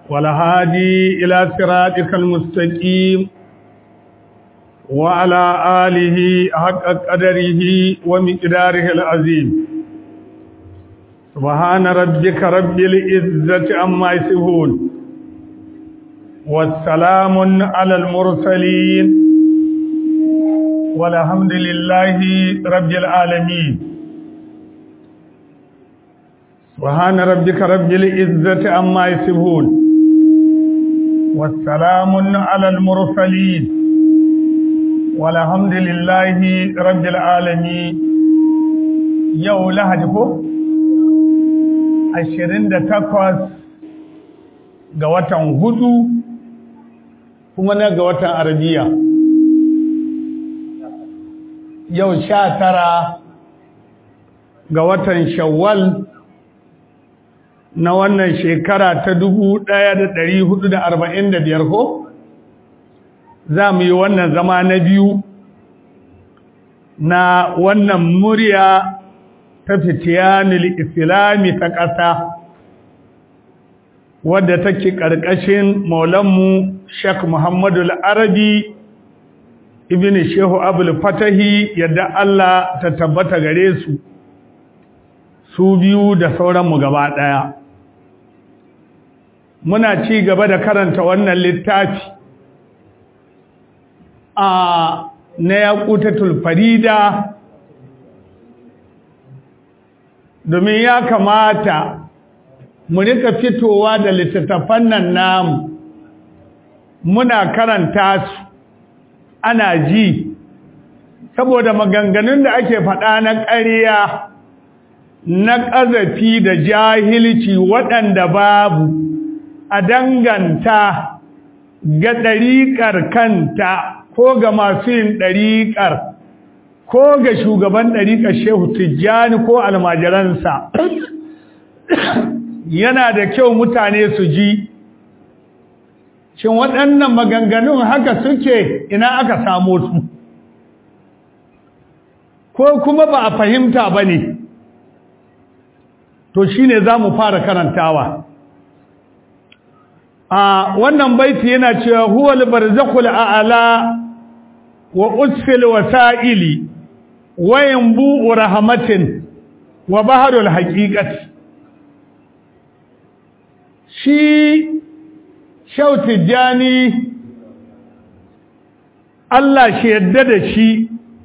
والهادي إلى صراطك المستقيم وعلى آله حق قدره ومقداره العظيم سبحان ربك رب العزة عما يصفون والسلام على المرسلين والحمد لله رب العالمين سبحان ربك رب العزة عما يصفون والسلام على المرسلين والحمد لله رب العالمين يوم لهجكم ashirin da takwas ga watan hudu kuma na ga watan arabiya yau sha tara ga watan shawwal na wannan shekara ta dubu ɗaya da ɗari hudu da arba'in da biyar ko za mu yi wannan zama na biyu na wannan murya ta fitiyanil islami ta ƙasa wadda take ƙarƙashin maulanmu Sheikh Muhammadu Arabi ibn Shehu Abul Fatahi yadda Allah ta tabbata gare su su biyu da sauranmu gaba ɗaya muna ci gaba da karanta wannan littafi a na yaƙutatul farida domin ya kamata mu rika fitowa da littattafan nan namu muna karanta su ana ji saboda maganganun da ake faɗa na ƙarya na ƙazafi da jahilci waɗanda babu a danganta ga ɗariƙar kanta ko ga masu yin ɗariƙar ko ga shugaban ɗariƙar shehu tijjani ko almajiransa yana da kyau mutane su ji shin waɗannan maganganun haka suke ina aka samo su ko kuma ba a fahimta ba ne to shi ne za mu fara karantawa a wannan baiti yana cewa huwal barzakul a'ala wa usfil wasa'ili wayan bu'u rahmatin wa baharul haqiqati shi shauti jani Allah shi yadda da shi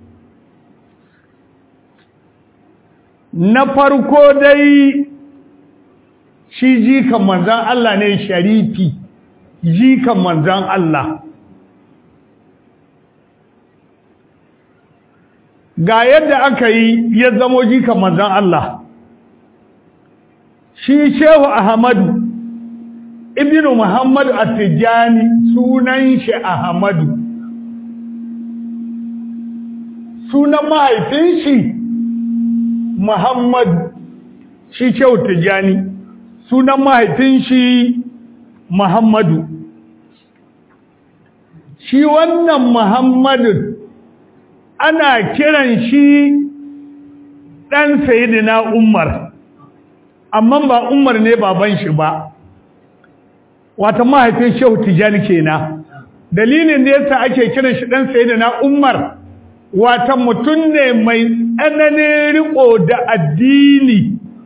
na farko dai shi jikan manzan Allah ne sharifi jikan manzan Allah ga yadda aka yi ya zamo jikan manzan Allah shi shehu ahmadu ibnu muhammadu at-tijani sunan shi ahmadu sunan mahaifin shi muhammadu shi shehu tijani sunan mahaifin shi muhammadu shi wannan muhammadu ana kiran shi ɗan sayidina umar amma ba umar ne baban shi ba wata mahaifin shehu tijani kenan dalilin da yasa ake kiran shi ɗan sayidina umar wata mutum ne mai tsananin riko da addini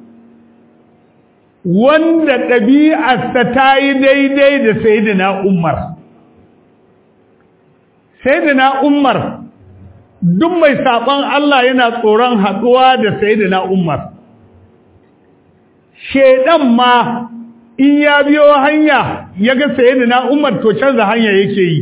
wanda ɗabi'arsa ta yi daidai da sayidina umar sayidina umar duk mai saɓon Allah yana tsoron haɗuwa da Sayyidina Umar. Shaiɗan ma in ya biyo hanya ya ga Sayyidina Umar to canza hanya yake yi.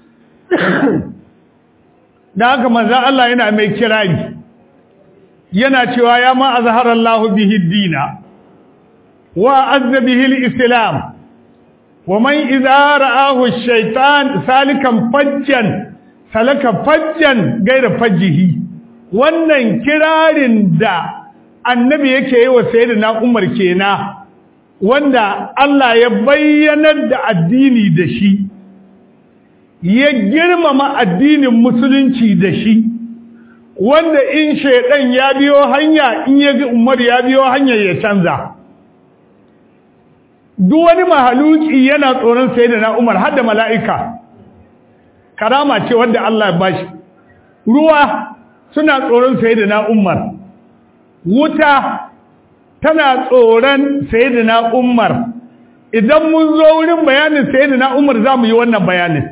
Da haka manza Allah yana mai kirari, yana cewa ya ma a zaharallahu bihi dina, wa azza bihi islam wa man idza ra'ahu shaitan salikan fajjan salaka fajjan gaira fajjihi wannan kirarin da annabi yake yi wa sayyidina Umar kenan wanda Allah ya bayyanar da addini da shi ya girmama addinin musulunci da shi wanda in shaidan ya biyo hanya in ya ga Umar ya biyo hanya ya canza duk wani mahaluki yana tsoron sayyidina Umar har da mala'ika karama ce wanda Allah ya bashi ruwa suna tsoron sayyidina Umar wuta tana tsoron sayyidina Umar idan mun zo wurin bayanin sayyidina Umar zamu yi wannan bayanin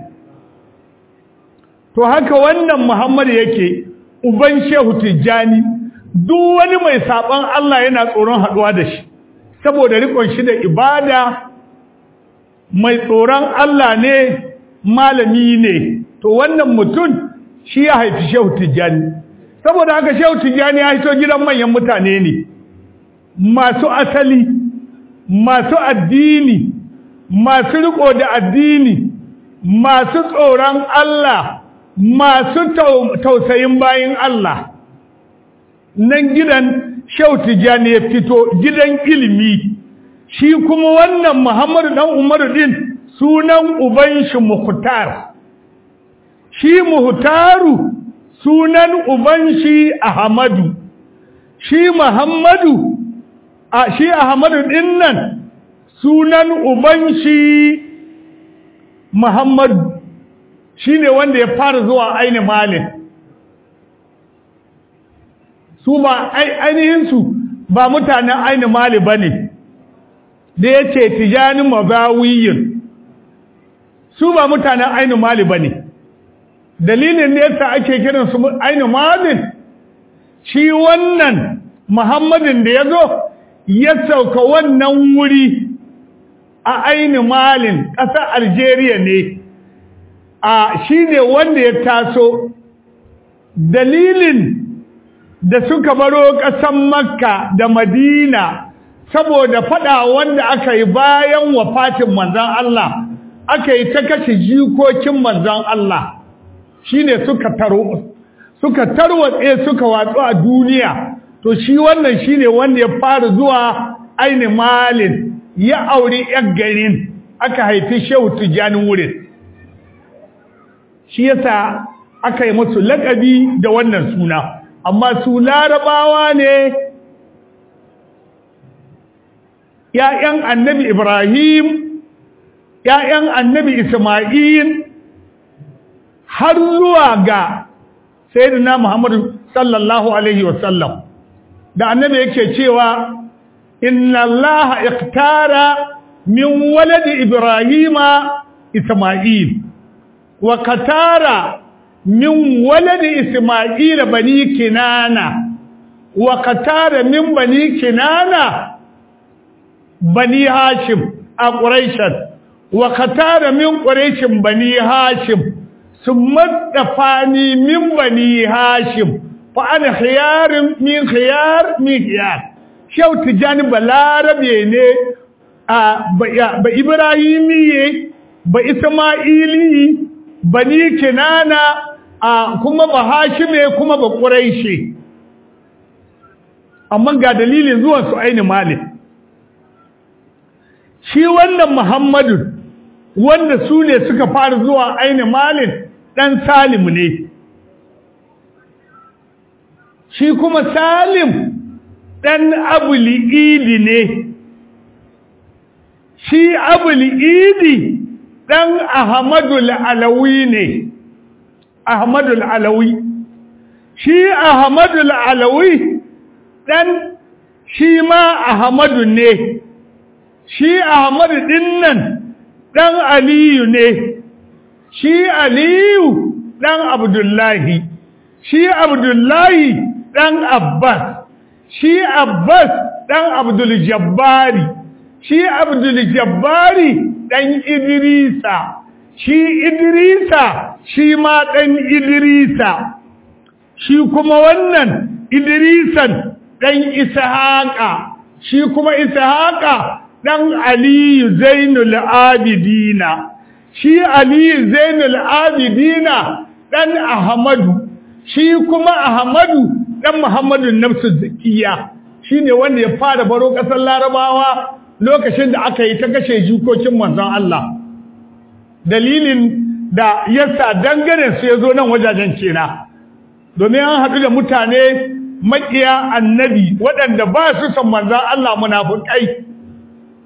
to haka wannan Muhammad yake uban Shehu Tijjani duk wani mai saban Allah yana tsoron haduwa da shi saboda rikon shi da ibada mai tsoron Allah ne malami ne to wannan mutum shi ya haifi Shehu Tijjani saboda haka Shehu Tijjani ya hito gidan manyan mutane ne masu asali masu addini masu riko da addini masu tsoron Allah masu tausayin bayin Allah nan gidan Shehu Tijjani ya fito gidan ilimi shi kuma wannan Muhammadu dan Umaru din sunan uban shi Mukhtar shi Muhtaru sunan uban shi Ahmadu shi Muhammadu a shi Ahmadu din nan sunan uban shi Muhammadu shine wanda ya fara zuwa aini malin su ba ainihin su ba mutanen aini mali bane da yace tijani mazawiyin su ba mutanen aini mali bane dalilin da yasa ake kiran su aini malin shi wannan muhammadin da yazo ya sauka wannan wuri a aini malin ƙasar algeria ne a shi ne wanda ya taso dalilin da suka baro ƙasan makka da madina saboda fada wanda aka yi bayan wafatin manzan Allah aka yi ta kashe jikokin manzan Allah shi ne suka taro suka tarwatse suka watsu a duniya to shi wannan shi ne wanda ya fara zuwa aini malin ya auri 'yan garin aka haifi shehu tijjanin wurin shi yasa aka yi musu laƙabi da wannan suna amma su larabawa ne ‘ya'yan annabi Ibrahim ‘ya'yan annabi Ismail har zuwa ga sayyidina Muhammadu sallallahu Alaihi wasallam da annabi yake cewa inna Allah iktara min waladi Ibrahima Ismail وكتار من ولد إسماعيل بني كنانة وكتار من بني كنانة بني هاشم قريشا وكتار من قريش بني هاشم ثم دفاني من بني هاشم فأنا خيار من خيار من خيار شو تجاني بلاربي ne ba Ibrahimi ba Ismaili bani kinana a kuma ba hashime kuma ba ƙuraishe amma ga dalilin zuwan su aini malik shi wannan muhammadu wanda su ne suka fara zuwa aini malik ɗan salim ne shi kuma salim ɗan abuli'idi ne shi abuli'idi ɗan Ahmadul Alawi ne, Ahmadul Alawi. Shi Ahmadul Alawi ɗan shi ma Ahmadu ne, shi Ahmadu ɗinnan ɗan Aliyu ne, shi Aliyu ɗan Abdullahi, shi Abdullahi ɗan Abbas, shi Abbas ɗan Abdul Jabbari, shi Abdul Jabbari ɗan Idrisa, shi Idrisa shi ma ɗan Idrisa, shi kuma wannan Idrisan ɗan Ishaƙa, shi kuma Ishaƙa ɗan Aliyu Zainul Abidina, shi Aliyu Zainul Abidina ɗan Ahmadu, shi kuma Ahmadu ɗan Muhammadu Nafsu Zakiya, shi ne wanda ya fara baro ƙasar Larabawa lokacin da aka yi ta kashe jikokin manzon Allah dalilin da yasa dangane su ya zo nan wajajen kena domin an haɗu da mutane maƙiya annabi waɗanda ba su san manzon Allah munafukai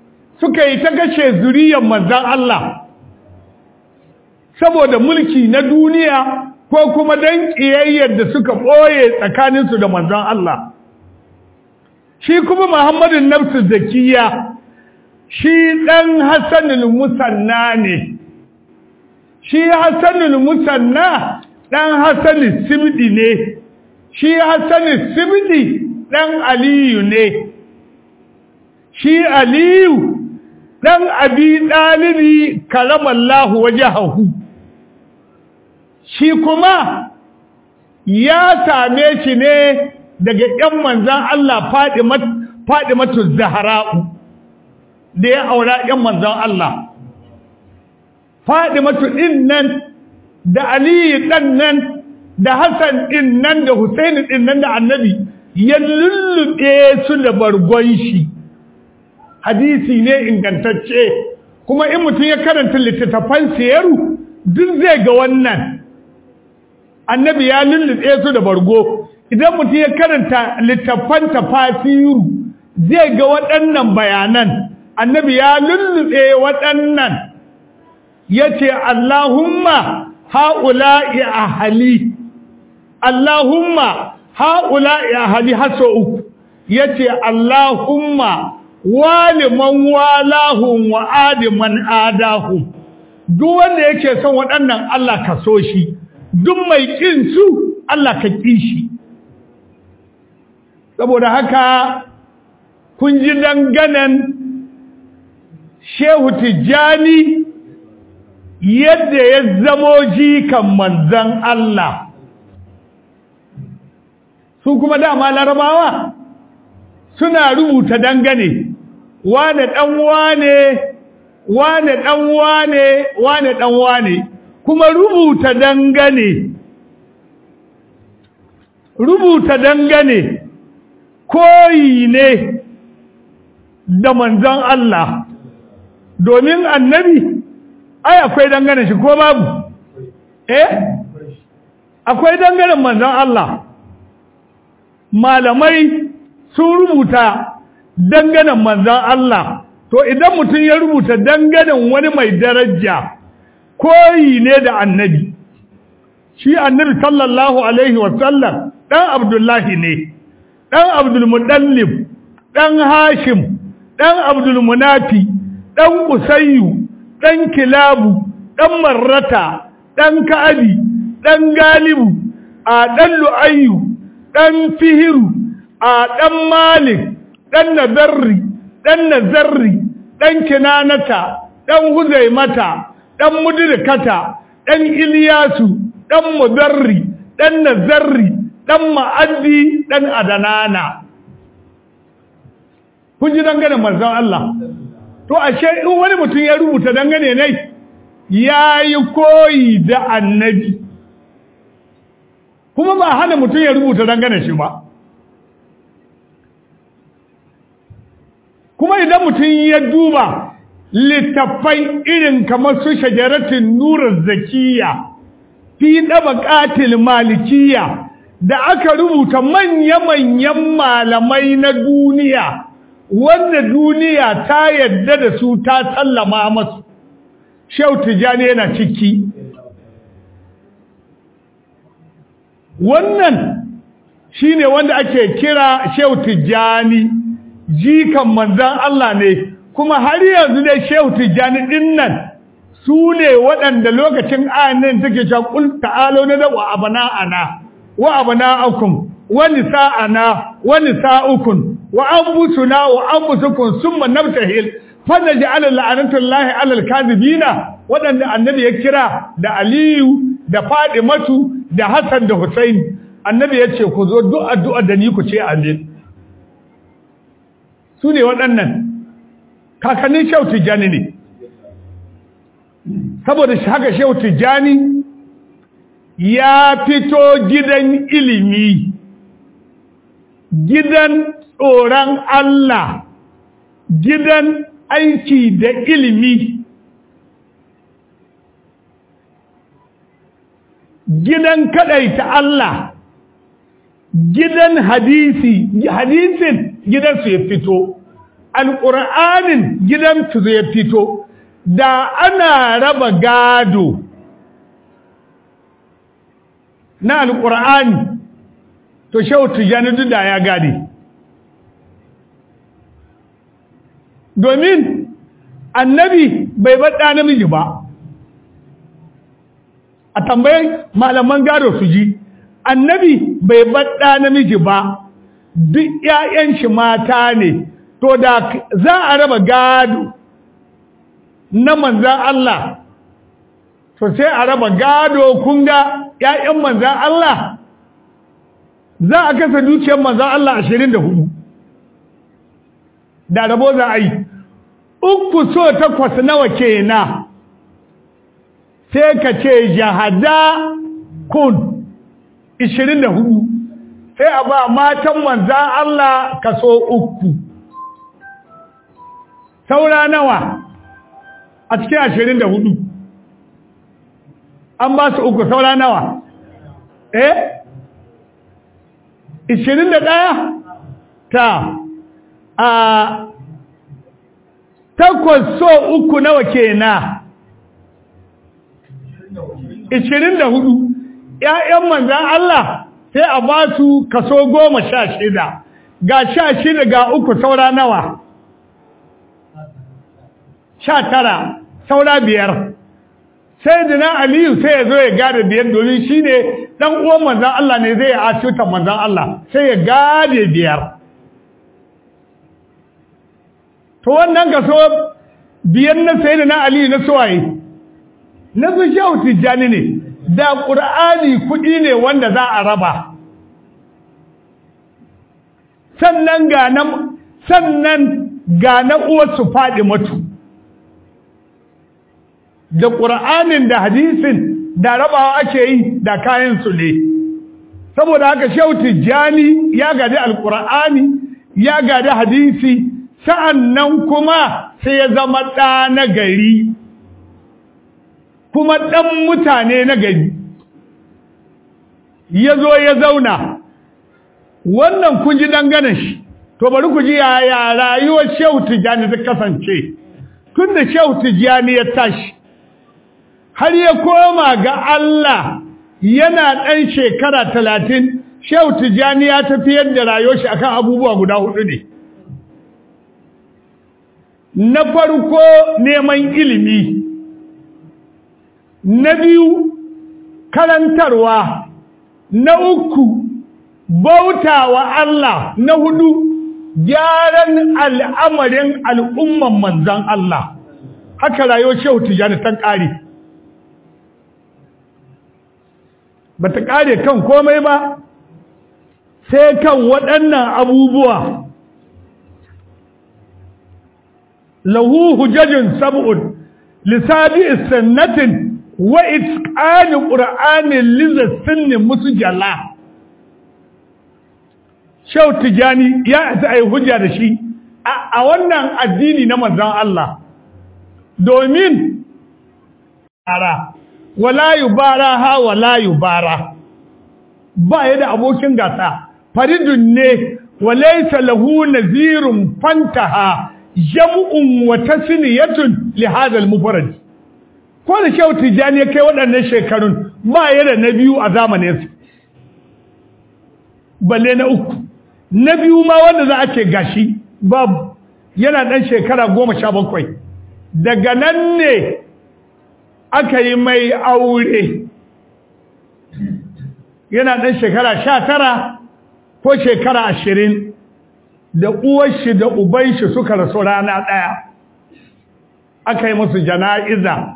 suka yi ta gashe zuriyar manzan Allah saboda mulki na duniya ko kuma don ƙiyayyar da suka ɓoye tsakaninsu da manzan Allah shi kuma Muhammadu Nafsu Zakiya shi ɗan Hassanul Musanna ne shi Hassanul Musanna ɗan Hassanul Sibdi ne shi Hassanul Sibdi ɗan Aliyu ne shi Aliyu ɗan Abi ɗalibi karamallahu wajahahu shi kuma ya same shi ne daga ƴan manzan Allah Fadimatu Zahra'u da ya aura ƴan manzan Allah Fadimatu ɗin nan da Aliyu ɗan nan da Hassan ɗin nan da Husaini ɗin nan da Annabi ya lullube su da bargon shi hadisi ne ingantacce kuma in mutum ya karanta littattafan siyaru duk zai ga wannan annabi ya lullube su da bargo idan mutum ya karanta littattafan tafasiru zai ga waɗannan bayanan annabi ya lullube waɗannan ya ce Allahumma ha'ula'i ahali Allahumma ha'ula'i ahali haso uku ya ce Allahumma waliman walahum wa adiman adahum duk wanda yake son waɗannan Allah ka so shi duk mai kin su Allah ka ƙi shi saboda haka kun ji danganan Shehu Tijjani yadda ya zamo jikan manzan Allah su kuma dama larabawa suna rubuta dangane wane dan wane wane dan wane wane dan wane kuma rubuta dangane rubuta dangane koyi ne da manzon Allah domin annabi ai akwai dangane shi ko babu eh akwai dangane manzon Allah malamai sun rubuta danganan manzan Allah to idan mutum ya rubuta danganan wani mai daraja koyi ne da annabi shi annabi sallallahu alaihi wasallam dan abdullahi ne dan abdulmudallib dan hashim dan abdulmunafi dan usayyu dan kilabu dan marrata dan ka'abi dan galibu a dan lu'ayyu dan fihiru a dan malik ɗan nazarri ɗan nazarri ɗan kinanata ɗan huzaimata ɗan mudrikata ɗan iliyasu ɗan mudarri ɗan nazarri ɗan ma'addi ɗan adanana kun ji dangane manzon Allah to ashe in wani mutum ya rubuta dangane ne ya yi koyi da annabi kuma ba hana mutum ya rubuta dangane shi ba kuma idan mutum ya duba littattafai irin kamar su shajaratin nurar zakiya fi ɗabaƙatil malikiya da aka rubuta manya-manyan malamai na duniya wanda duniya ta yadda da su ta sallama masu shau tijjani yana ciki wannan shine wanda ake kira shau tijjani jikan manzan Allah ne kuma har yanzu dai Shehu Tijjani din nan su ne waɗanda lokacin ayan take cewa qul ta'alu na wa abana'ana wa abana'akum wa nisa'ana wa nisa'ukum wa anfusuna wa anfusukum summa nabtahil fanaj'al la'natullahi 'alal kadhibina waɗanda annabi ya kira da Aliyu da Fadimatu da Hassan da Husaini annabi ya ce ku zo duk addu'a da ni ku ce amin su ne waɗannan kakannin shehu tijjani ne saboda haka shehu tijjani ya fito gidan ilimi gidan tsoron Allah gidan aiki da ilimi gidan kadaita Allah gidan hadisi hadisin gidansu ya fito alƙur'anin gidan tuzo ya fito da ana raba gado na alƙur'ani to shehu tijjani duk da ya gade domin annabi bai baɗa namiji ba a tambayin malaman gado su ji annabi bai baɗa namiji ba duk ‘ya'yan shi mata ne to da za a raba gado na manzan Allah to sai a raba gado kun ga ‘ya'yan manzan Allah za a kasa dukiyar manzan Allah ashirin da hudu da rabo za a yi uku so takwas nawa kenan sai ka ce jahada kun ishirin da hudu sai a ba matan manzan Allah kaso uku saura nawa a cikin ashirin da hudu an ba su uku saura nawa eh ishirin da ɗaya ta a takwas so uku nawa kenan ishirin da hudu ‘ya'yan manzan Allah sai a ba su kaso goma sha shida ga sha shida ga uku saura nawa sha tara saura biyar sai da na aliyu sai ya zo ya gada biyar domin shi ne ɗan uwan manzan Allah ne zai asutan manzan Allah sai ya gade biyar to wannan kaso biyar na sai da na aliyu na suwaye na su shehu tijjani ne da ƙur'ani kuɗi ne wanda za a raba sannan ga na sannan ga na uwarsu faɗi mutu da ƙur'anin da hadisin da rabawa ake yi da kayan su ne saboda haka shehu tijjani ya gadi alƙur'ani ya gadi hadisi sa'annan kuma sai ya zama ɗa na gari kuma ɗan mutane na gari ya zo ya zauna wannan kun ji dangane shi to bari ku ji yaya rayuwar shehu tijjani ta kasance tun da shehu tijjani ya tashi har ya koma ga Allah yana ɗan shekara talatin shehu tijjani ya tafiyar da rayuwar shi akan abubuwa guda hudu ne na farko neman ilimi na biyu karantarwa na uku bautawa Allah na hudu gyaran al'amarin al'umman manzan Allah haka rayuwar shehu tijjani ta ƙare ba ta ƙare kan komai ba sai kan waɗannan abubuwa lahu hujajin sab'un lisabi sannatin wa itqani qur'anin lizasin musjala shau tijani ya ta ai hujja da shi a wannan addini na manzon Allah domin ara wala yubara ha wala yubara ba ya da abokin gasa faridun ne walaysa lahu nazirun fantaha jam'un wa tasniyatun li hadha al-mufrad ko da shehu tijani ya kai waɗannan shekarun ba ya da na biyu a zamanin su balle na uku na biyu ma wanda za a ce gashi babu yana ɗan shekara goma sha bakwai daga nan ne aka yi mai aure yana ɗan shekara sha tara ko shekara ashirin da uwarshi da ubanshi suka rasu rana ɗaya aka yi musu jana'iza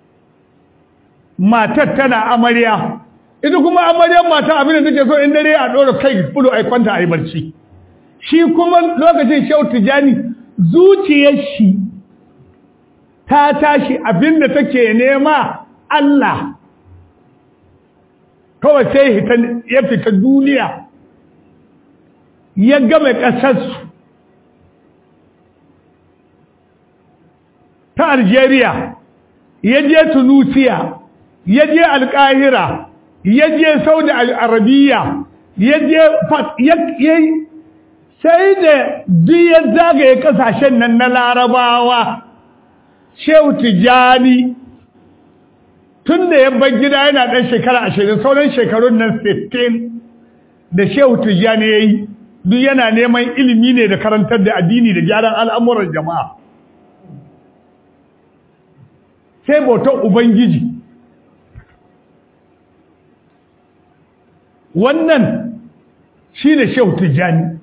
matar tana amarya ita kuma amaryar mata abin da take so in dare a ɗora kai fulo a kwanta a yi barci shi kuma lokacin shau tijani zuciyar shi ta tashi abin da take nema Allah kawai sai ya fita duniya ya game ƙasarsu ta Algeria ya je Tunisia ya je Alƙahira ya je Saudi Arabiya ya je sai da duk zagaye kasashen nan na larabawa shehu tijjani tun da ya bar gida yana ɗan shekara ashirin sauran shekarun nan sittin da shehu tijjani ya yi duk yana neman ilimi ne da karantar da addini da gyaran al'amuran jama'a sai bautar ubangiji wannan shi ne shehu tijjani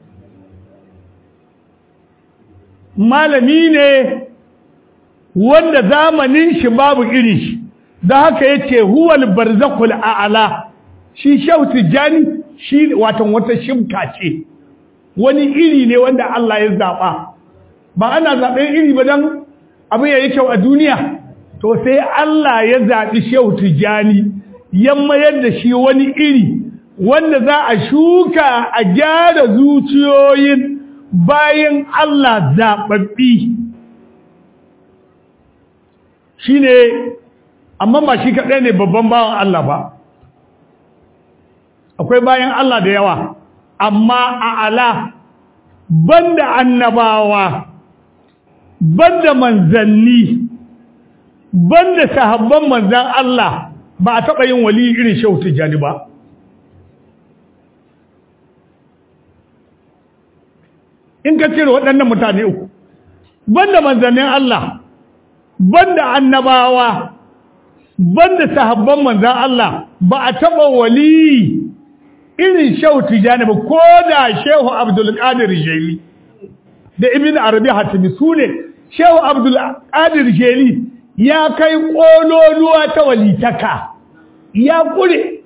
malami ne wanda zamanin shi babu irin shi da haka yace huwal barzakul a'la shi shehu tijjani shi watan wata shimka ce wani iri ne wanda Allah ya zaba ba ana zaben iri ba dan abin yayi kyau a duniya to sai Allah ya zabi shehu tijjani ya mayar da shi wani iri wanda za a shuka a gyara zuciyoyin bayan Allah zaɓaɓɓi shi ne amma ba shi kaɗai ne babban bawan Allah ba akwai bayan Allah da yawa amma a ala banda annabawa banda manzanni banda sahabban manzan Allah ba a taɓa yin wali irin shehu tijjani ba in ka cire waɗannan mutane uku banda manzannin Allah banda annabawa banda sahabban manzan Allah ba a taɓa wali irin shehu tijani ba ko da shehu abdulkadir jeli da ibn arabi hatimi su ne shehu abdulkadir jeli ya kai ƙololuwa ta walitaka ya ƙure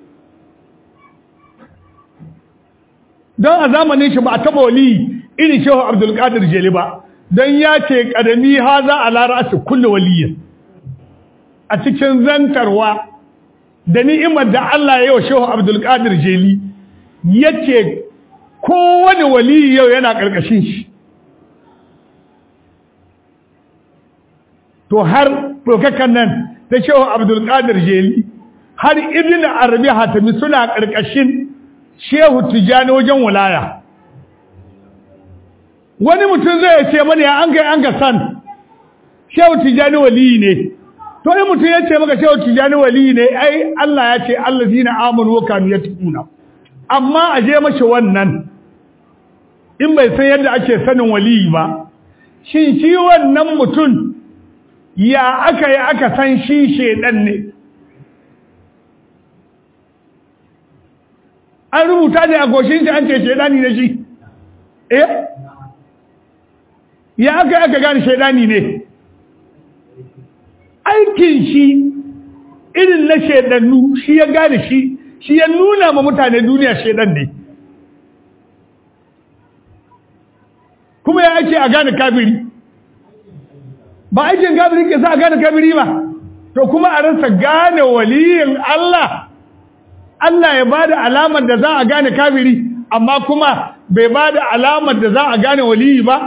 don a zamanin shi ba a taɓa wali irin shehu abdulkadir jeli ba don ya ce ƙadami ha za a lara su kulle waliyin a cikin zantarwa da ni'imar da Allah ya yi wa shehu abdulkadir jeli ya ce kowane wali yau yana ƙarƙashin shi to har ɗaukakan nan ta shehu abdulkadir jeli har ibn arabi hatami suna ƙarƙashin shehu tijjani wajen wulaya wani mutum zai ce mana ya an kai an ga san shehu tijjani waliyi ne to in mutum ya ce maka shehu tijjani waliyi ne ai Allah ya ce allazina amanu wa kanu yattaquna amma a je mashi wannan in bai san yadda ake sanin waliyi ba shin shi wannan mutum ya aka yi aka san shi shedan ne an rubuta ne a goshin shi an ce shedani ne shi eh ya aka yi aka gane shedani ne aikin shi irin na shedannu shi ya gane shi shi ya nuna ma mutane duniya shedan ne kuma ya ake a gane kafiri ba aikin kafiri ke sa a gane kafiri ba to kuma a rasa gane waliyin Allah Allah ya bada alamar da za a gane kafiri amma kuma bai bada alamar da za a gane waliyi ba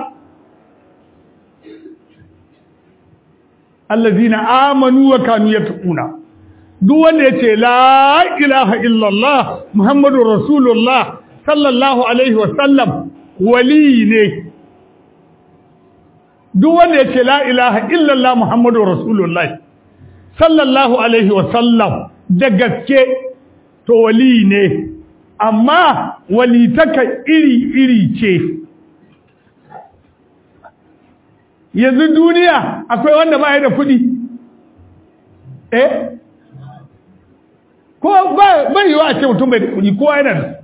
allazina amanu wa kanu yattaquna duk wanda yace la ilaha illallah muhammadur rasulullah sallallahu alaihi wa sallam wali ne duk wanda yace la ilaha illallah muhammadur rasulullah sallallahu alaihi wa sallam da gaske to wali ne amma walitaka iri iri ce yanzu duniya akwai wanda ba ya da kuɗi eh ko ba yi wa a ce mutum bai da kuɗi kowa yana da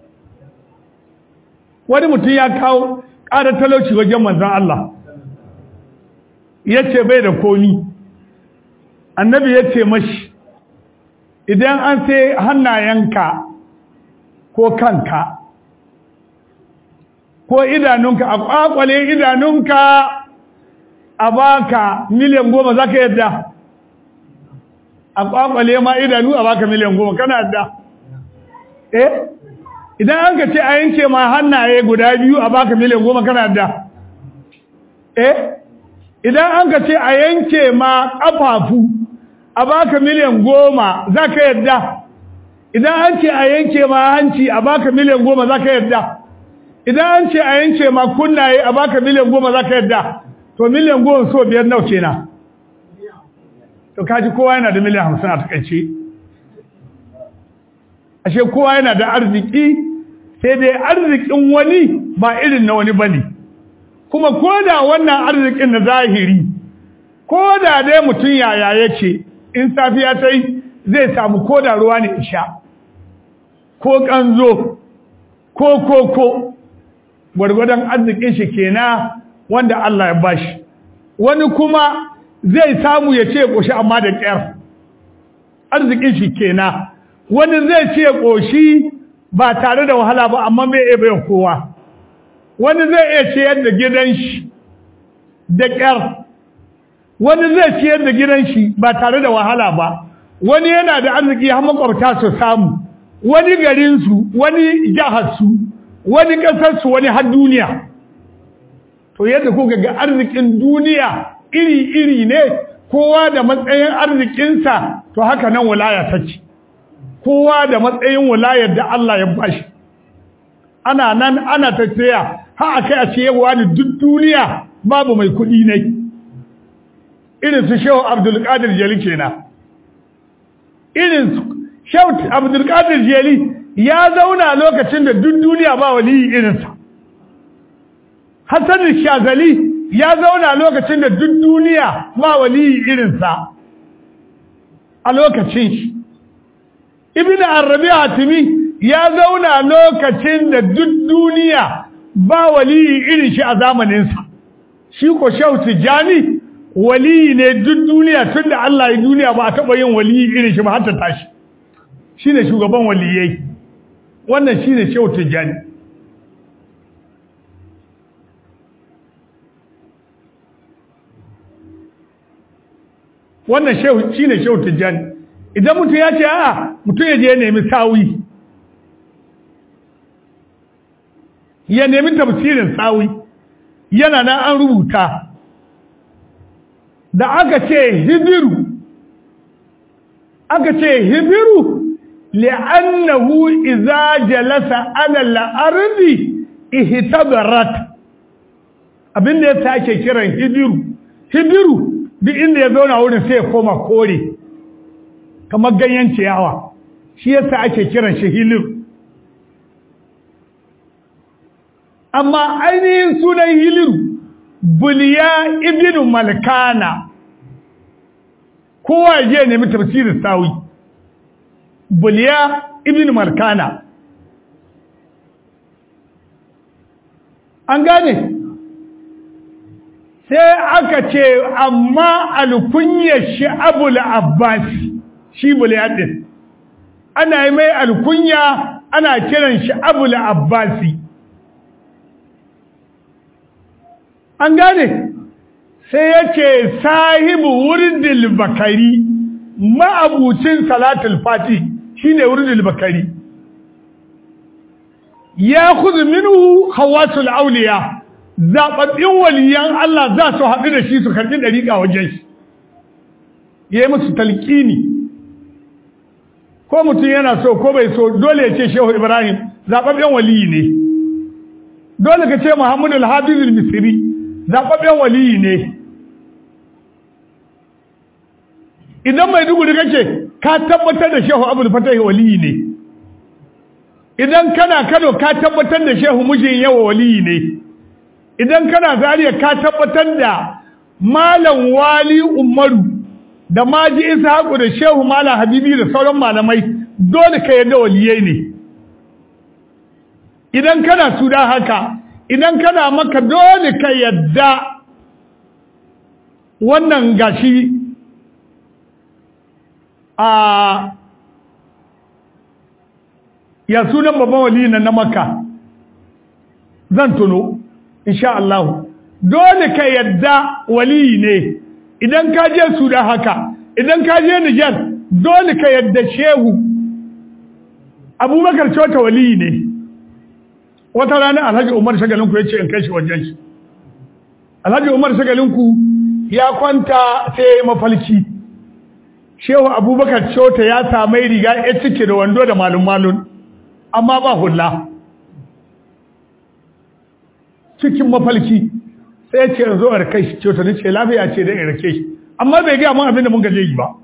wani mutum ya kawo ƙarar talauci wajen manzan Allah ya ce bai da komi annabi ya ce mashi idan an sai hannayenka ko kanka ko idanunka a ƙwaƙwale idanunka a baka miliyan goma za ka yadda a kwakwale ma idanu a baka miliyan goma kana yadda eh idan an ka ce a yanke ma hannaye guda biyu a baka miliyan goma kana yadda eh idan an ka ce a yanke ma ƙafafu a baka miliyan goma za ka yadda idan an ce a yanke ma hanci a baka miliyan goma za ka yadda idan an ce a yanke ma kunnaye a baka miliyan goma za ka yadda to miliyan goma so biyar nau kenan to kaji kowa yana da miliyan hamsin a takaice ashe kowa yana da arziki sai dai arzikin wani ba irin na wani bane kuma ko da wannan arzikin na zahiri ko da dai mutum yaya yake in safiya ta yi zai samu ko da ruwa ne isha ko kanzo ko koko gwargwadon arzikin shi kenan wanda Allah ya bashi wani kuma zai samu ya ce ƙoshi amma da ƙyar arzikin shi kenan wani zai ce ƙoshi ba tare da wahala ba amma bai iya bayan kowa wani zai iya ciyar da gidan shi da ƙyar wani zai ciyar da gidan shi ba tare da wahala ba wani yana da arziki har makwabta su samu wani garinsu wani jiharsu wani ƙasarsu wani har duniya to yadda kuka ga arzikin duniya iri-iri ne kowa da matsayin arzikinsa to haka nan wilaya ta ce kowa da matsayin wilayar da Allah ya bashi ana nan ana ta tsaya har a kai a ce yawa ne duk duniya babu mai kuɗi ne irin su shehu abdulkadir jeli kenan irin su shehu abdulkadir jeli ya zauna lokacin da duk duniya ba waliyi irinsa hassan shazali ya zauna lokacin da duk duniya ba waliyi irinsa a lokacin shi ibn arabi hatimi ya zauna lokacin da duk duniya ba waliyi irin shi a zamaninsa shi ko shehu tijjani waliyi ne duk duniya tun da Allah ya duniya ba a taɓa yin waliyi irin shi ba har ta tashi shi ne shugaban waliyai wannan shi ne shehu tijjani wannan shehu shi ne shehu tijjani idan mutum ya ce a mutum ya je ya nemi sawi ya nemi tafsirin sawi yana nan an rubuta da aka ce hibiru aka ce hibiru li'annahu idza jalasa ala al-ardi ihtabarat abinda yasa ake kiran hibiru hibiru duk inda ya zauna wurin sai ya koma kore kamar ganyen ciyawa shi yasa ake kiran shi hilir amma ainihin sunan hiliru buliya ibnu malkana kowa je nemi tafsirin sawi buliya ibnu malkana an gane sai aka ce amma alkunyar shi abul abbasi shi buliya din ana yi mai alkunya ana kiran shi abul abbasi an gane sai yake sahibu wurdil bakari ma'abucin salatul fati shine wurdil bakari ya khudhu minhu khawasul awliya zababbin waliyan Allah za su haɗu da shi su karɓi dariƙa wajen shi yayi musu talqini ko mutum yana so ko bai so dole ya ce Shehu Ibrahim zababben waliyi ne dole ka ce Muhammadu al-Hafiz al-Misri zaɓaɓɓen waliyi ne idan mai duguri kake ka tabbatar da shehu abul fatahi waliyi ne idan kana kano ka tabbatar da shehu mijin yawa waliyi ne idan kana zariya ka tabbatar da malam wali umaru da maji ishaqu da shehu malam habibi da sauran malamai dole ka yarda waliyai ne idan kana sudan haka idan kana maka dole ka yadda wannan gashi a ya sunan babban wali na na maka zan tuno insha Allah dole ka yadda wali ne idan ka je su da haka idan ka je Nijar dole ka yadda shehu abubakar cota wali ne wata rana alhaji umar shagalinku ya ce in kai shi wajen shi alhaji umar shagalinku ya kwanta sai ya yi mafalki shehu abubakar cota ya samai riga ya cike da wando da malum malun amma ba hula cikin mafalki sai ya ce zo a rake shi ce to ce lafiya ce da in rake shi amma bai gaya mun abin da mun gaje yi ba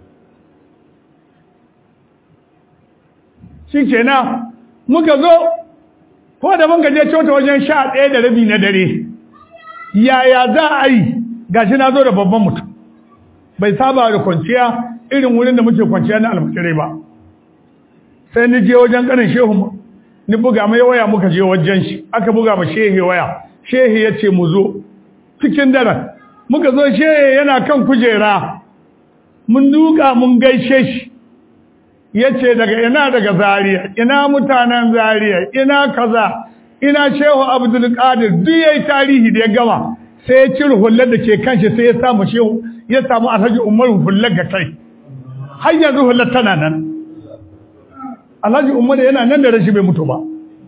shi kenan muka zo ko da mun gaje cota wajen sha ɗaya da rabi na dare yaya za a yi gashi na zo da babban mutum bai saba da kwanciya irin wurin da muke kwanciya na almakirai ba sai ni je wajen kanin shehu ni buga mai waya muka je wajen shi aka buga ma shehi waya shehi ya ce mu zo cikin daren muka zo shehi yana kan kujera mun duka mun gaishe shi ya ce daga ina daga zariya ina mutanen zariya ina kaza ina shehu abdulkadir duk ya yi tarihi da ya gama sai ya cire hullar da ke kanshi sai ya samu shehu ya samu alhaji umar hullar ga kai har yanzu hullar tana nan alhaji umar yana nan da rashi bai mutu ba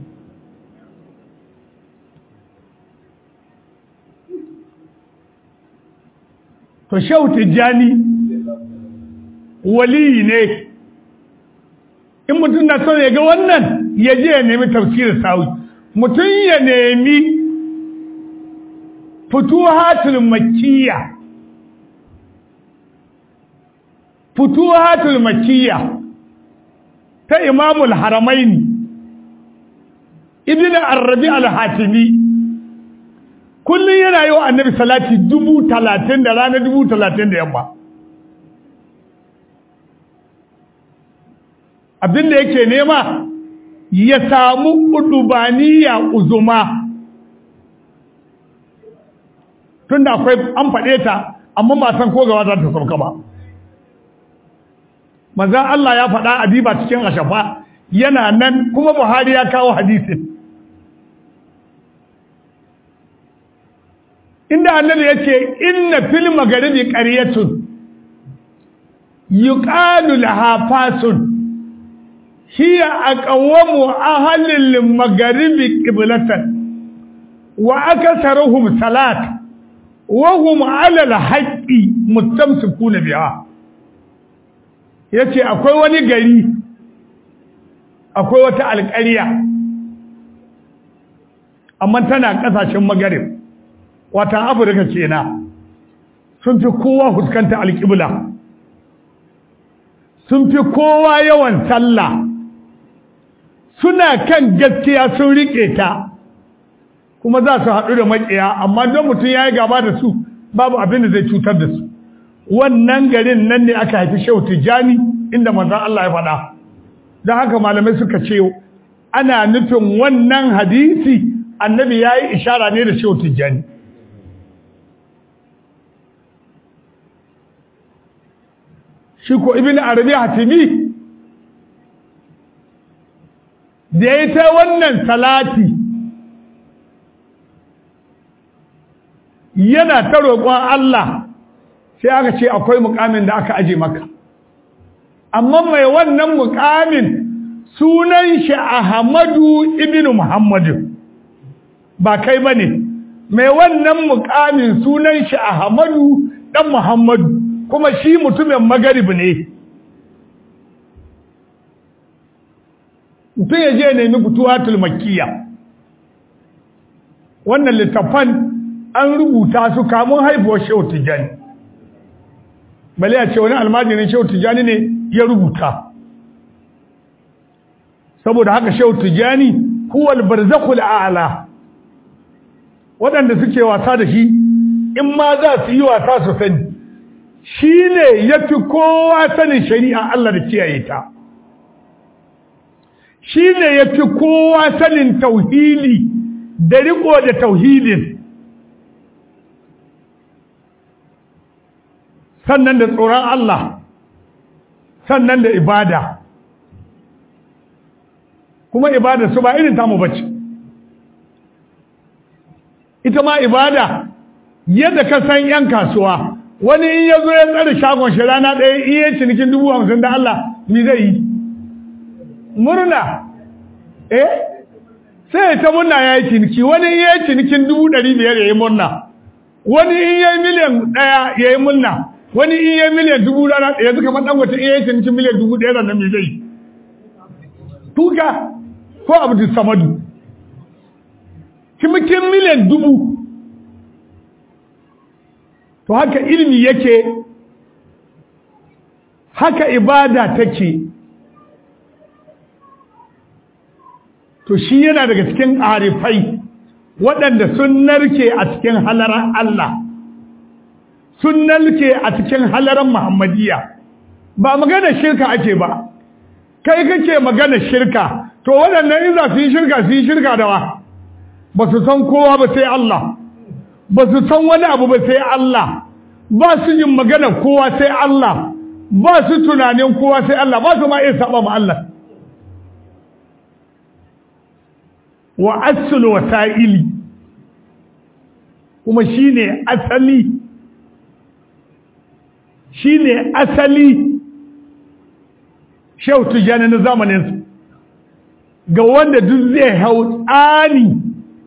to shehu tijjani waliyi ne in mutum na son ya ga wannan ya je ya nemi tafsirin sawi mutum ya nemi futuhatul makiyya futuhatul makiyya ta imamul haramaini ibn arabi al-hatimi kullum yana yi wa annabi salati dubu talatin da rana dubu talatin da yamma abinda yake nema ya samu udubaniya uzuma tunda akwai an faɗe ta amma ba san ko gawa za ta sauka ba manzan Allah ya faɗa a diba cikin ashafa yana nan kuma Buhari ya kawo hadisin inda annabi yace inna fil magharibi qaryatun yuqalu laha fasun hiya aqwamu ahli al magharibi qiblatan wa akatharuhum salat wa hum ala al haqqi mustamsikuna biha yace akwai wani gari akwai wata alƙarya amma tana ƙasashen magarib wata afirka kenan sun fi kowa fuskanta alƙibla sun fi kowa yawan sallah suna kan gaskiya sun riƙe ta kuma za su haɗu da maƙiya amma don mutum ya yi gaba da su babu abin da zai cutar da su wannan garin nan ne aka haifi shehu tijjani inda manzan Allah ya faɗa don haka malamai suka ce ana nufin wannan hadisi annabi ya yi ishara ne da shehu tijjani shi ko ibn arabi hatimi da ya ta wannan salati yana ta roƙon Allah sai aka ce akwai mukamin da aka aje maka amma mai wannan mukamin sunan shi Ahmadu ibn Muhammadu ba kai bane mai wannan mukamin sunan shi Ahmadu dan Muhammadu kuma shi mutumin magarib ne mutum ya je nemi fituwatul makkiya wannan littafan an rubuta su kamun haifuwar shehu tijjani bale a ce wani almajirin shehu tijjani ne ya rubuta saboda haka shehu tijjani huwal barzakhul a'la waɗanda suke wasa da shi in ma za su yi wasa su sani shi ne ya fi kowa sanin shari'a Allah da kiyaye ta shi ne ya fi kowa sanin tauhili da riko da tauhilin sannan da tsoron Allah sannan da ibada kuma ibada su ba irin tamu bace ita ma ibada yadda ka san 'yan kasuwa wani in ya zo ya tsare shagon shi rana ɗaya in yi cinikin dubu hamsin da Allah mi zai yi murna eh sai ta murna ya yi ciniki wani in ya yi cinikin dubu ɗari biyar ya yi murna wani in ya yi miliyan ɗaya ya yi murna wani in ya yi miliyan dubu rana ɗaya duka man ɗan wata in ya yi cinikin miliyan dubu ɗaya ranar mi zai yi tuka ko abdul samadu cimikin miliyan dubu to haka ilimi yake haka ibada take to shi yana daga cikin arifai waɗanda sun narke a cikin halaran Allah sun narke a cikin halaran Muhammadiyya ba magana shirka ake ba kai kake magana shirka to waɗannan in za su yi shirka su yi shirka da wa ba su san kowa ba sai Allah ba su san wani abu ba sai Allah ba su yin magana kowa sai Allah ba su tunanin kowa sai Allah ba su ma iya saba ma Allah wa asul wasa'ili kuma shine asali shine asali shautu jani na zamaninsu ga wanda duk zai hau tsani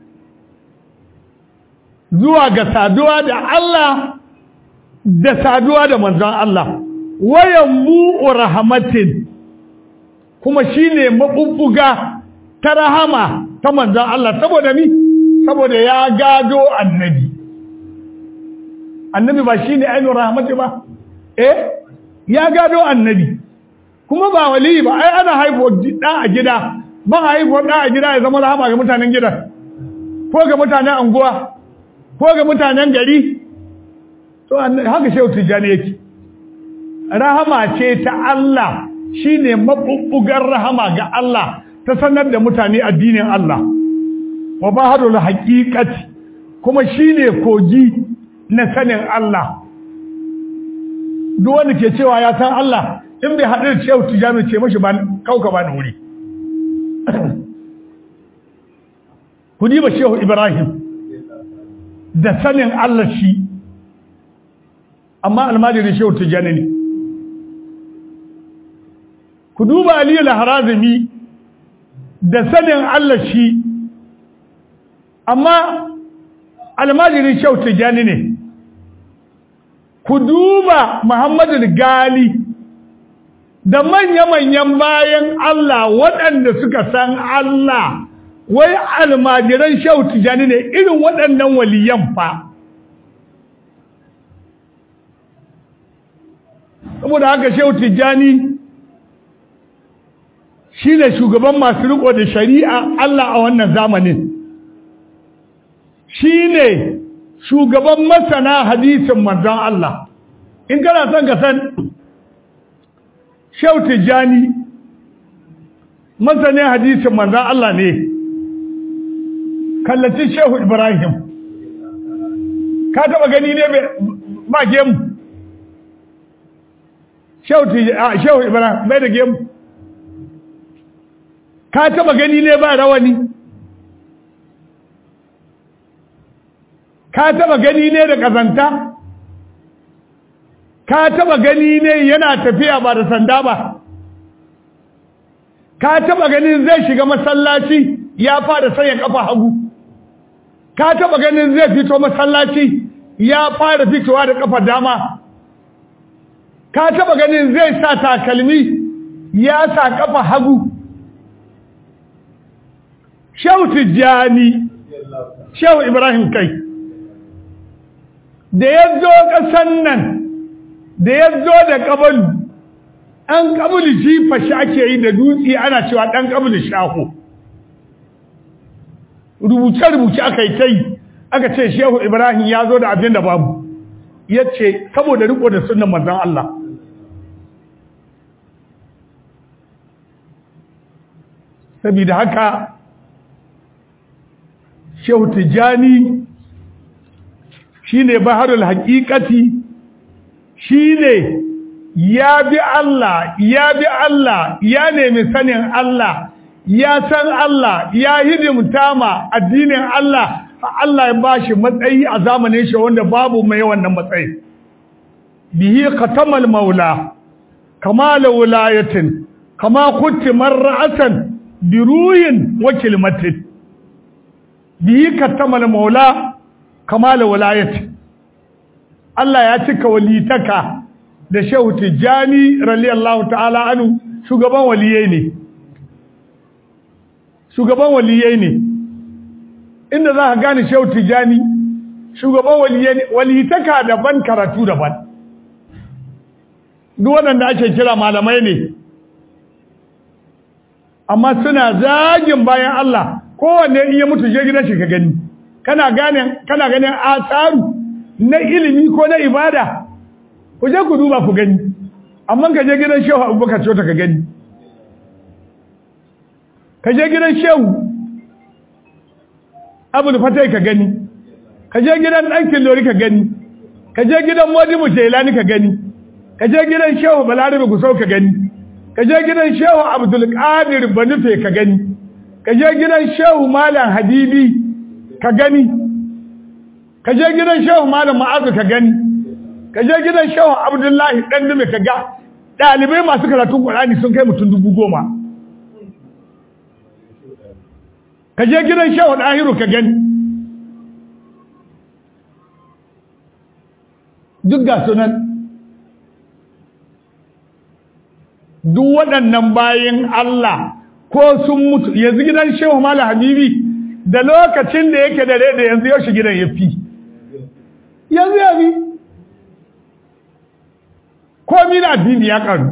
zuwa ga saduwa da Allah da saduwa da manzon Allah wayan bu'u rahmatin kuma shine mabubbuga ta rahama ta manzon Allah saboda mi saboda ya gado annabi annabi ba shine ainihin rahmati ba eh ya gado annabi kuma ba wali ba ai ana haifo da a gida ba haifo da a gida ya zama rahama ga mutanen gidan ko ga mutanen anguwa ko ga mutanen gari to haka shehu tijjani yake rahama ce ta Allah shine mabubbugar rahama ga Allah ta sanar da mutane addinin Allah wa baharul haqiqati kuma shine kogi na sanin Allah duk wanda ke cewa ya san Allah in bai haɗu da shehu tijjani ce mashi ba kauka ba wuri ku ba shehu Ibrahim da sanin Allah shi amma almajirin shehu tijjani ne ku duba aliyu laharazumi da sanin Allah shi amma almajirin shehu tijjani ne ku duba muhammadu gali da manya-manyan bayan Allah waɗanda suka san Allah wai almajiran shehu tijjani ne irin waɗannan waliyan fa saboda haka shehu tijjani shi ne shugaban masu riko da shari'a Allah a wannan zamanin shi ne shugaban masana hadisin manzon Allah in kana son ka san shehu tijjani masanin hadisin manzon Allah ne kallaci shehu ibrahim ka taba gani ne ba gemu shehu ibrahim bai da gemu ka taba gani ne ba rawani ka taba gani ne da kazanta ka taba gani ne yana tafiya ba da sanda ba ka taba ganin zai shiga masallaci ya fara sanya kafa hagu ka taba ganin zai fito masallaci ya fara fitowa da kafa dama ka taba ganin zai sa takalmi ya sa kafa hagu shehu tijjani shehu ibrahim kai da ya zo ƙasan nan da ya zo da ƙabalu an ƙabulu jifa shi ake yi da dutse ana cewa ɗan ƙabulu shaho rubuce-rubuce aka yi ta yi aka ce shehu ibrahim ya zo da abin da babu ya ce saboda riko da sunan manzan Allah saboda haka shehu tijjani shi ne baharul haƙiƙati shi ne ya bi Allah ya bi Allah ya nemi sanin Allah ya san Allah ya hidimta ma addinin Allah Allah ya bashi matsayi a zamanin shi wanda babu mai wannan matsayi bihi khatamal maula kamal wilayatin kama kunti marra'atan biruhin wa kilmatin bihi khatamal maula kamal wilayatin Allah ya cika walitaka da Shehu Tijjani radiyallahu ta'ala anu shugaban waliyai ne shugaban waliyai ne inda za ka gane shehu tijani shugaban waliyitaka daban karatu daban duk waɗanda ake kira malamai ne amma suna zagin bayan Allah kowanne in ya mutu je gidan shi ka gani kana gane kana ganin asaru na ilimi ko na ibada ku je ku duba ku gani amma ka je gidan shehu abubakar cota ka gani ka je gidan shehu abul fatai ka gani ka je gidan ɗankin lori ka gani ka je gidan modibu jelani ka gani ka je gidan shehu balarabe gusau ka gani ka je gidan shehu abdulkadir banufe ka gani ka je gidan shehu malam habibi ka gani ka je gidan shehu malam ma'azu ka gani ka je gidan shehu abdullahi dan dume ka ga ɗalibai masu karatun ƙur'ani sun kai mutum dubu goma ka je gidan shehu ɗahiru ka gani duk ga sunan duk waɗannan bayan Allah ko sun mutu yanzu gidan shehu mala habibi da lokacin da yake da rai da yanzu yaushe gidan ya fi yanzu ya fi komi da addini ya karu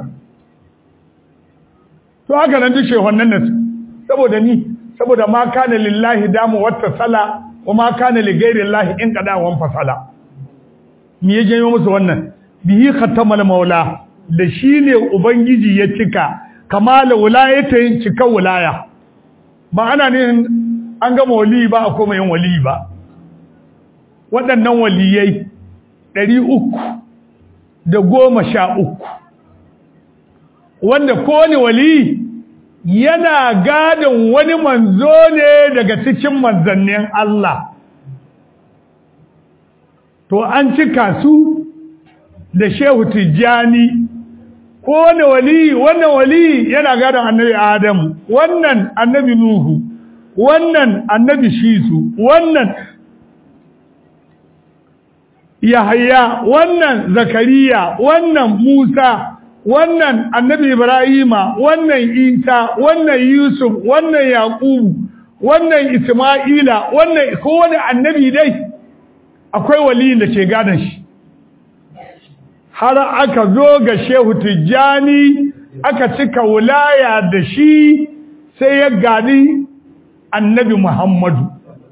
to haka nan duk shehunnan nasu saboda ni saboda ma kana lillahi damu wata sala wa ma kana li ghairi llahi in qada wan fasala me ya janyo musu wannan bihi khatamal maula da shine ubangiji ya cika kamala wilayatin cika wilaya ba ana ne an gama wali ba a koma yin wali ba waɗannan waliyai ɗari uku da goma sha uku wanda kowane wali yana gadon wani manzo ne daga cikin manzannin Allah to an cika su da shehu tijjani kowane wali wannan wali yana gadon annabi adamu wannan annabi nuhu wannan annabi shisu wannan yahaya wannan zakariya wannan musa wannan annabi ibrahima wannan isa wannan yusuf wannan yaqubu wannan isma'ila wannan kowane annabi dai akwai waliyin da ke gadon shi har aka zo ga shehu tijjani aka cika wulaya da shi sai ya gani annabi muhammadu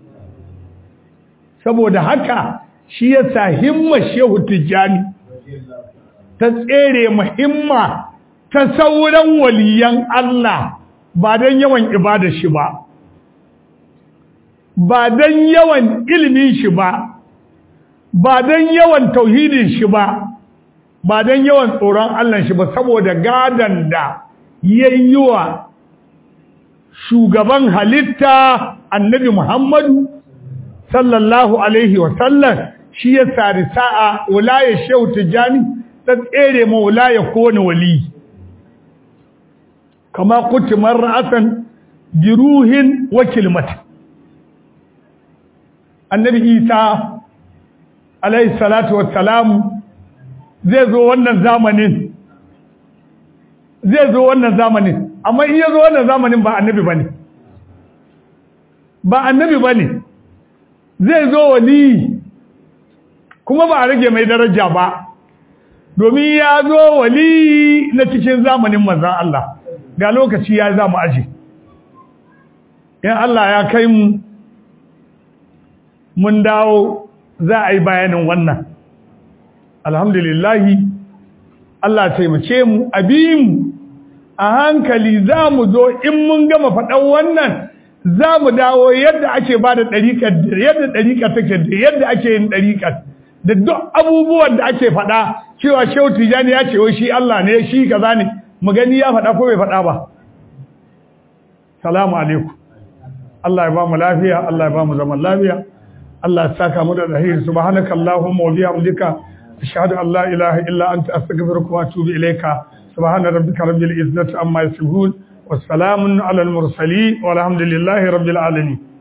saboda haka shi ya sa himma shehu tijjani ta tsere muhimma ta sauran waliyan Allah ba don yawan ibada shi ba ba don yawan ilimin shi ba ba don yawan tauhidin shi ba ba don yawan tsoron Allah shi ba saboda gadan da yayi wa shugaban halitta annabi Muhammadu sallallahu alaihi wa sallam shi ya sari sa'a wulaya shehu tijani ta tsere ma wulaya kowane wali kama kutumar ra'asan biruhin wa kilmata annabi isa alaihi salatu wassalamu zai zo wannan zamanin zai zo wannan zamanin amma in ya zo wannan zamanin ba annabi ba ne ba annabi ba ne zai zo wali kuma ba a rage mai daraja ba domin ya zo wali na cikin zamanin manzan Allah ga lokaci ya za mu aji in Allah ya kai mu mun dawo za a yi bayanin wannan alhamdulillahi Allah taimake mu mu a hankali za mu zo in mun gama faɗan wannan za mu dawo yadda ake ba da ɗariƙar yadda ɗariƙar take da yadda ake yin ɗariƙar da duk abubuwan da ake faɗa cewa shehu tijani ya ce wai shi Allah ne shi kaza ne mu gani ya faɗa ko bai faɗa ba salamu alaikum Allah ya ba mu lafiya Allah ya ba mu zaman lafiya Allah ya saka mu da rahiri subhanaka allahumma wa bihamdika ashhadu an la ilaha illa anta astaghfiruka wa atubu ilayka subhana rabbika rabbil izzati amma yasifun wassalamun alal mursalin walhamdulillahi rabbil alamin